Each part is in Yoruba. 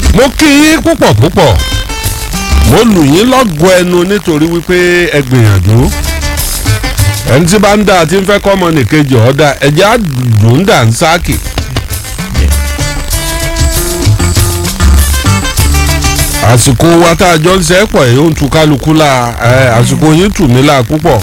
mo kí yín púpọ̀ púpọ̀ mo lù yín lọ́gọ̀ ẹnu nítorí wípé ẹ gbìyànjú ẹni tí bá ń dà tí ń fẹ́ kọ́ ọmọ nìkejì ọ̀dà ẹ̀jẹ̀ àdùn dà ń sáàkì. àsìkò wa tá a jọ ń sẹ́pọ̀ ẹ̀ ń tu kálukú la ẹ̀ àsìkò yín tù mí la púpọ̀.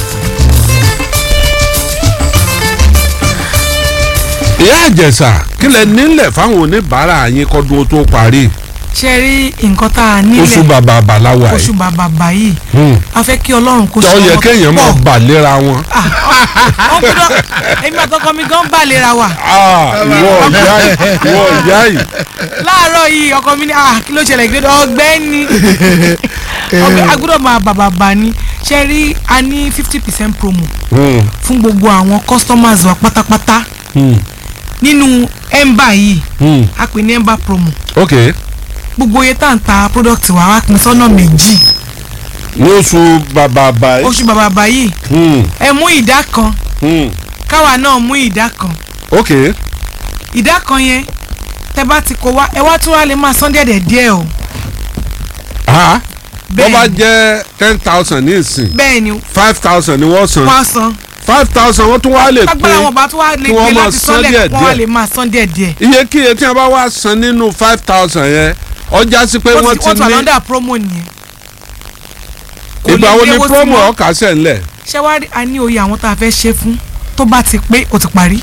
ìyá àjẹsà kílẹ̀ nílẹ̀ fáwọn oníbàárà yín kọ́dún ó tó parí ṣe rí nǹkan tá a nílẹ̀ oṣù bàbà àbàláwà oṣù yìí bàbà báyìí Hmm. a fẹ́ kí ọlọ́run kó tó yẹ ọmọ kéèyàn máa pọ̀. bà léra wọn. Ah, wọ́n gbọ́dọ̀ èmi àtọkọ mi gan bà lera wa Ah, ìwọ ìyá yìí ìwọ ìyá yìí láàárọ̀ yìí ọkọ mi ní ah kí ló ṣẹlẹ̀ gbé ọgbẹ́ni ọgbẹ́ agbọ́dọ̀ máa bàbà bà ní ṣe rí a ní fifty percent promo Hmm, fún gbogbo àwọn customers wa pátápátá hmm, nínú emba yìí hmm. a pè ní emba promo ok gbogbo iye tá à ń ta product wa wá pín sọ́nà méjì ní oṣù bàbà àbà yìí. oṣù bàbà bà yìí Hmm, ẹ mú ìdá kan hmm. káwa náà mú ìdá kan ok ìdá kan yẹn tẹ bá ti kó wá ẹ wá tún wá lè máa san díẹ̀ díẹ̀ o ah bó bá bẹ́ẹ̀ ni jẹ́ ten thousand ní ìsìn bẹ́ẹ̀ ni five thousand ni wọ́n san wọ́n á san five thousand wọ́n tún wá lè agbára wọn pín bá tún wá lè kí wọ́n gbé máa láti san sanlẹ̀ díẹ̀ wọ́n wá díẹ̀. lè máa san díẹ̀ díẹ̀ iyekíye tí wọ́n bá wá san nínú five thousand yẹn ọjà sí pé wọ́n wọ́n ti ti wà ní lọ́dà promo nìyẹn kò ìgbà lè wo ni léwó sí promo wọn. ọkà sẹ̀ ńlẹ̀ ṣé wàá rí a ní oyè àwọn tá a fẹ́ ṣe fún tó bá ti pé ó ti parí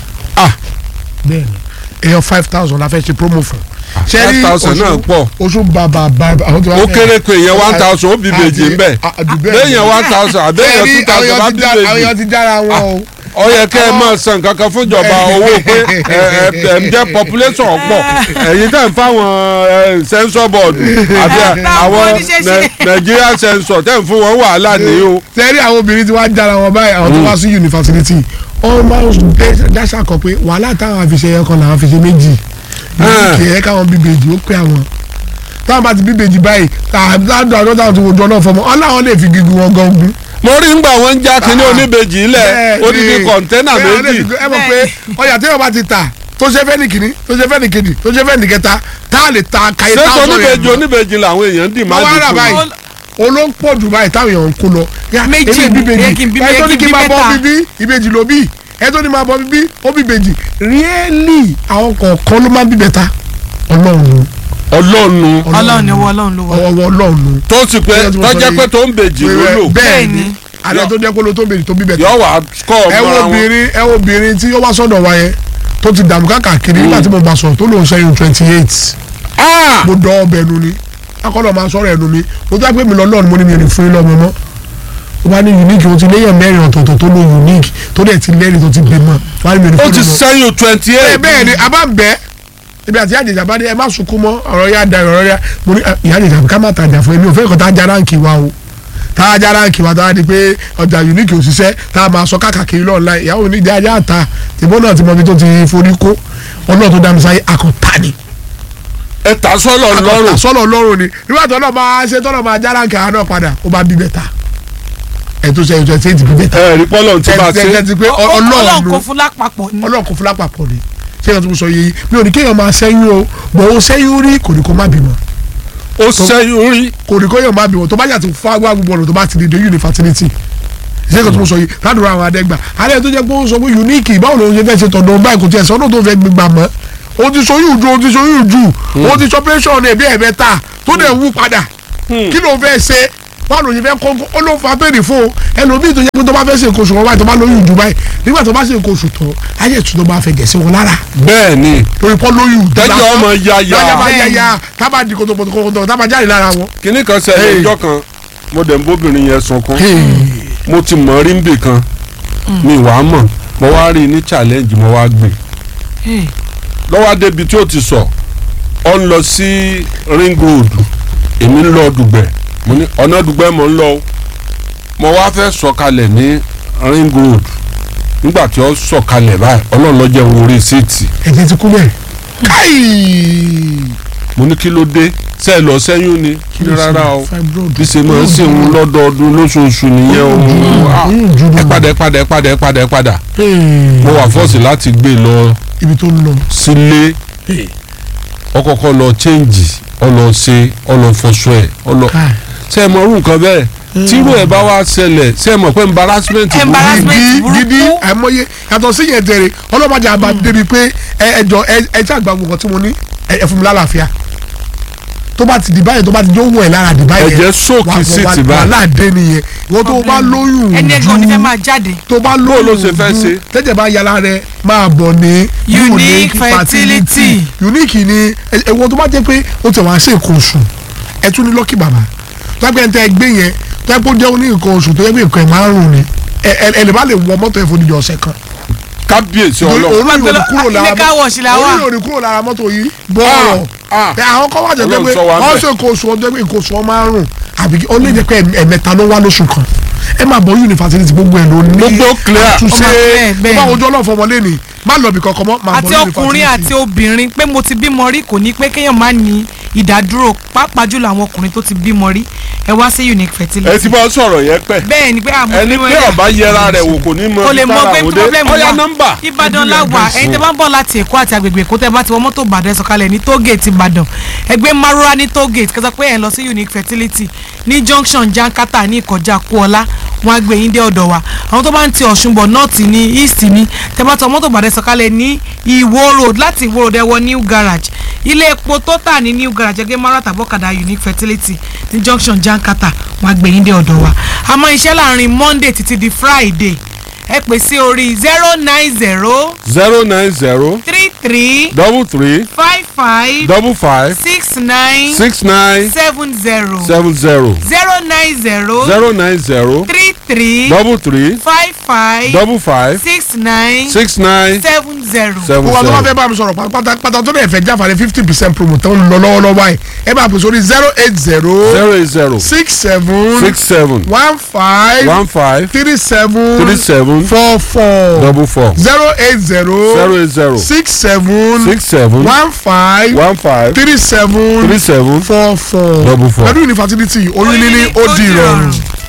bẹ́ẹ̀ni èèyàn five thousand la fẹ́ ṣe promo fún. ṣé rí 5,000 náà pọ̀. oṣù bàbà bàbà àwọn tí wọ́n ó kéré pé èèyàn one thousand ó bí bèjì ńbẹ béèyàn one thousand àbẹ́yàn two thousand bá bí àwọn bèjì èèyàn ti dára wọn o. ó yẹ kẹ́ ẹ máa san kankan fúnjọba owó pé ẹ ẹ ẹ ń jẹ́ population ọ̀pọ̀ ẹ̀yin tẹ̀ ń fáwọn ẹ, censor board àti àwọn oníṣẹ́ṣe. Nai- Nigeria censor tẹ̀ ń fún wọn wàhálà ní o. sẹ́rí àwọn obìnrin tí wọ́n á dára wọn báyìí àwọn tó wá sí yunifásitì wọ́n máa ń dáṣà kọ pé wàhálà táwọn àfiṣe yẹn kan làwọn àfiṣe méjì Ah. kì í káwọn bíbejì ó pé àwọn táwọn bá ti bíbejì báyìí táwọn àjọ táwọn ti wojú ọlọ́run fọmọ ọláwọn lè fi gígùn wọn gan ogun. mo rí ngbà wọn ń já kínní Ah. oníbejì ilẹ̀ odidi kọ̀ńténà Bẹ́ẹ̀ ni, méjì ẹ mọ̀ pé ọjà tí wọ́n bá ti tà tó ṣe fẹ́ ní kìíní tó ṣe fẹ́ ní kejì tó ṣe fẹ́ ní kẹta tá a lè ta kàyé ṣé táwọn oníbejì oníbejì làwọn èèyàn dì máa Wọ́n wá rà dì báyìí. fún olóńpọ̀ dubai táwọn èèyàn ń kó lọ. Ya, Méjì èmi ni, bíbejì ẹ kì í bí- ẹ tó ẹ ní kì kí í n máa bí bọ́ mẹ́ta. bíbí ìbejì ló bí ẹ tó ní máa bọ́ bíbí ó bí bèjì ríẹ́lì àwọn kọ̀ọ̀kan ló máa ń bí bẹ́ta ọlọ́run ọlọ́nu ọlọ́run ni owó ọlọ́run ló wà ọwọ́ ọlọ́run tó sì pé Bẹ́ẹ̀ tí mo sọ tọ́jẹ́ yìí. pé tó ń bèjì ló lò bẹ́ẹ̀ Bẹ́ẹ̀ ni ni. alẹ́ tó jẹ́ pé ló tó bèjì tó bí bẹ́ta yọ wà kọ́ ẹ wo ọmọ wọn. obìnrin ẹ wo obìnrin tí ó wá sọ́dọ̀ wa yẹn tó ti dààmú káàkiri nígbà tí mo bá sọ̀rọ̀ tó lóun ṣẹ́yìn twenty eight Ah! mo dọ́ ọbẹ̀ nu ni akọ́lọ́ máa sọ̀rọ̀ ẹnu mi mo tó wá pé mi lọ lọ́ọ̀ni mo ní mi rìn fún yín lọ́mọ mọ́ ó bá ní unique o ti léyàn mẹ́rin ọ̀tọ̀ọ̀tọ̀ tó lo unique tó dẹ̀ ti lẹ́rìí tó ti gbé mọ́ wá ní mi rìn ó fún ti yín lọ́mọ. sẹ́yìn twenty ẹ eight. bẹ́ẹ̀ ni a bá ń bẹ́ ibi àti àjèjà bá ní ẹ má sunkún mọ́ ọ̀rọ̀ yá da ọ̀rọ̀ yá mo ní "Ah, ìyá àjèjà ká má tajà fún ẹni òfin kan tá a já ráǹkì wa o tá a já ráǹkì wa tá a di pé ọjà unique òṣìṣẹ́ tá a máa sọ káàkiri lọ́ọ̀la ìyàwó ní ìdí ajá àta tìbọn náà ti mọ ibi tó ti forí kó ọlọ́run tó dá mi sáyé akọ̀tà ni ẹ tà sọ́lọ̀ lọ́rùn. sọ́nà ọlọ́run ni nígbà tó náà máa ṣe tọ́nà máa já ráǹkì àwọn náà padà ó bá bí bẹ́ta ẹ̀ tó ṣe ìjọ ṣe ti bí bẹ́ta ẹ rí pọ́lọ̀ tí bá ẹ̀ ṣe. ti pé ọlọ́run ọlọ́run kò fún lápapọ̀ ni ọlọ́run kò fún lápapọ̀ ni ṣé ìyá tó ń sọ yìí mi ò ní kéèyàn máa ṣẹ́yún o bọ̀ ó ṣẹ́yún rí kò ní kó má bímọ ó sẹ́yìn rí. kò ní kó yàn má bímọ tó bá yà tó fún agbá gbogbo ọ̀nà tó bá ti di dé fertility ṣé ìyá tó ń sọ yìí ládùúrà àwọn adẹ́gbà alẹ́ tó jẹ́ pé ó sọ pé unique báwo ló ń ṣe fẹ́ ṣe tọ̀dọ̀ báyìí kò tiẹ̀ sọ́dọ̀ tó fẹ́ gbégbá mọ́ o ti ṣoyún ju o ti ṣoyún ju o ti ṣe operation ẹ̀ bí ẹ̀mẹ́ta tó dẹ̀ wú padà kí ló fẹ́ ṣe báwo ló ń ṣe fẹ́ kó ó ló fa bẹ́ẹ̀rì fún o ẹlòmíì tó jẹ́ pé tó bá fẹ́ ṣe nǹkan oṣù wọn báyìí tó bá lóyún ju báyìí nígbà tó bá ṣe nǹkan oṣù tán ayé ìtúná bá fẹ́ gẹ̀ sí wọn lára bẹ́ẹ̀ ni torí pọ́ lóyún tẹ́jọ́ ọmọ ya lọ́jà bá ya. yá ya tábà di kòtòkòtò tábà jáde lára wọn. kínní kan ṣẹlẹ̀ Hey. ọjọ́ kan mo dẹ̀ ń bóbìnrin yẹn sunkún mo ti mọ̀ rí nbì kan mi wàá mọ̀ mo wá rí i ní challenge mo wá gbé Hey, lọ́wọ́ débi tí ó ti sọ ọ ń lọ sí ring road èmi ń lọ dùgbẹ̀ mo ní ọ̀nà dùgbẹ̀ mo ń lọ o mo wá fẹ́ sọ̀kalẹ̀ ní ring road nígbà tí ó sọ̀kalẹ̀ báyìí ọlọ́run ló jẹ́ n orí síìtì ẹ̀jẹ̀ ti kú bẹ́ẹ̀. káì. mo ní kí ló dé sẹ́ẹ̀ lọ sẹ́yún ni kí ni rárá o fibroid. bí ṣe máa ń sìn ń lọ́dọọdún lóṣooṣù nìyẹn o mo ah, oyún ju ẹ bàbá. padà ẹ padà ẹ padà ẹ padà ẹ padà Hey. mo wà fọ́ọ̀sì láti gbé e lọ ibi tó ń lọ. sílé ọkọ̀ọ̀kọ̀ lọ change ọlọ ṣe ọlọ fọṣọ ẹ̀ ọlọ ṣe é mọ irú nǹkan bẹ́ẹ̀ tírú ẹ̀ bá wá ṣẹlẹ̀ ṣe é mọ̀ pé embarrassment burú. Embarrassment. gidi burúkú. gidi àìmọye yàtọ̀ sí yẹn tẹ̀rẹ̀ ọlọ́mọdé àbá débi pé ẹ ẹjọ ẹ ẹ tí àgbà gbogbo tí mo ní ẹ ẹ fún mi lálàáfíà tó bá ti di báyìí tó bá ti jó wọ̀ ẹ̀ lára di báyìí Ẹ̀jẹ̀ sóòkì sí ti báyìí. wàhálà dé nìyẹn ìwọ tó bá lóyún ẹni ẹgbẹ́ òní fẹ́ máa jáde tó bá Bó ló lóyún ṣe fẹ́ ṣe? tẹ́jẹ̀ bá yàrá rẹ máa bọ̀ ní Unique fertility. unique ni ẹ̀wọ̀n tó bá jẹ́ pé ó ti wá sí nǹkan oṣù ẹ tún ní lọ́kì bàbá tó yẹ pé ẹ̀ ń tẹ́ ẹ gbé yẹn tó yẹ pé ó jẹ́ oní nǹkan oṣù tó yẹ pé nǹkan ẹ̀ márùn-ún ni ẹ ẹ ẹ lè má lè wọ mọ́tò ẹ̀ fún ìdíje ọ̀sẹ̀ kan kábíyèsí òun ọlọ́run yóò ní kúrò lára ilé car wash la wà. òun yóò ní kúrò lára mọ́tò yìí bọ́ọ̀rọ̀ Ah, ah. ẹ àwọn kan wà jẹ́ pé Ọlọ́run sọ wa ń wọ́n bẹ̀. ṣe nǹkan oṣù ọjọ́ pé nǹkan oṣù ọ márùn-ún àbí ó lè jẹ́ pé ẹ̀mẹ́ta ló wá lóṣù kan ẹ máa bọ̀ yunifásitì gbogbo ẹ̀ ló ní Gbogbo clear. àtúnṣe Ọmọ clear, bẹ́ẹ̀ bá ni. ojú ọlọ́fọ̀ ọmọlé ni má lọ bí kankan mọ́ máa bọ̀ àti yunifásitì. ọkùnrin àti obìnrin pé mo ti bímọ rí kò ní pé kéèyàn má ní ìdádúró pàápàá jùlọ àwọn ọkùnrin tó ti bímọ rí ẹ wá sí unique ẹ fertility. ti bá sọ̀rọ̀ yẹn pẹ́ bẹ́ẹ̀ ni pé àmọ́ ẹni bímọ pé rí- ọba yẹra rẹ̀ wò kò ní mọ o lè mọ pé problem ọya wà nọ́mbà ìbàdàn la wà ẹ̀yin tẹ́ bá ń bọ̀ láti èkó àti agbègbè èkó tẹ́ bá ti wọ mọ́tò ìbàdàn ẹ sọ̀kalẹ̀ ní tógèètì ìbàdàn ẹgbẹ́ marura ní tógèètì kẹsàn pé ẹ̀ ń lọ sí unique fertility ní junction jankata ní ìkọjá kúọlá wọn á gbé yín dé ọ̀dọ̀ wa àwọn tó bá ń ti ọ̀ṣun bọ̀ north ní east ní tẹ́ bá ti wọ mọ́tò ìbàdàn ẹ sọ̀kalẹ̀ ní ìwó road láti ìwó road ẹ wọ new garage ilé epo tó tà ní new garage ẹgbẹ́ marura tàbọ̀kadà unique fertility ní junction jankata wọn á gbé yín dé ọ̀dọ̀ wa àmọ́ iṣẹ́ láàrin monday títí di friday ẹ pè sí orí zero nine zero zero nine zero three three double three five five double five six nine six nine seven zero seven zero zero nine zero zero nine zero three three double three five five double five six nine six nine seven zero. seven gbogbo àwọn tó bá zero. fẹ́ bá mi sọ̀rọ̀ pátápátá tó lè fẹ́ jáfàlẹ̀ fifty percent promo tó ń lọ lọ́wọ́lọ́wọ́ báyìí ẹ bá pèsè orí zero eight zero zero eight zero six seven six seven one five one five three seven three seven four four double four zero eight zero zero eight zero six seven six seven one five one five three seven three seven four four double four. pẹ̀lú yunifásitì oyún níní ó di ìrọ̀rùn.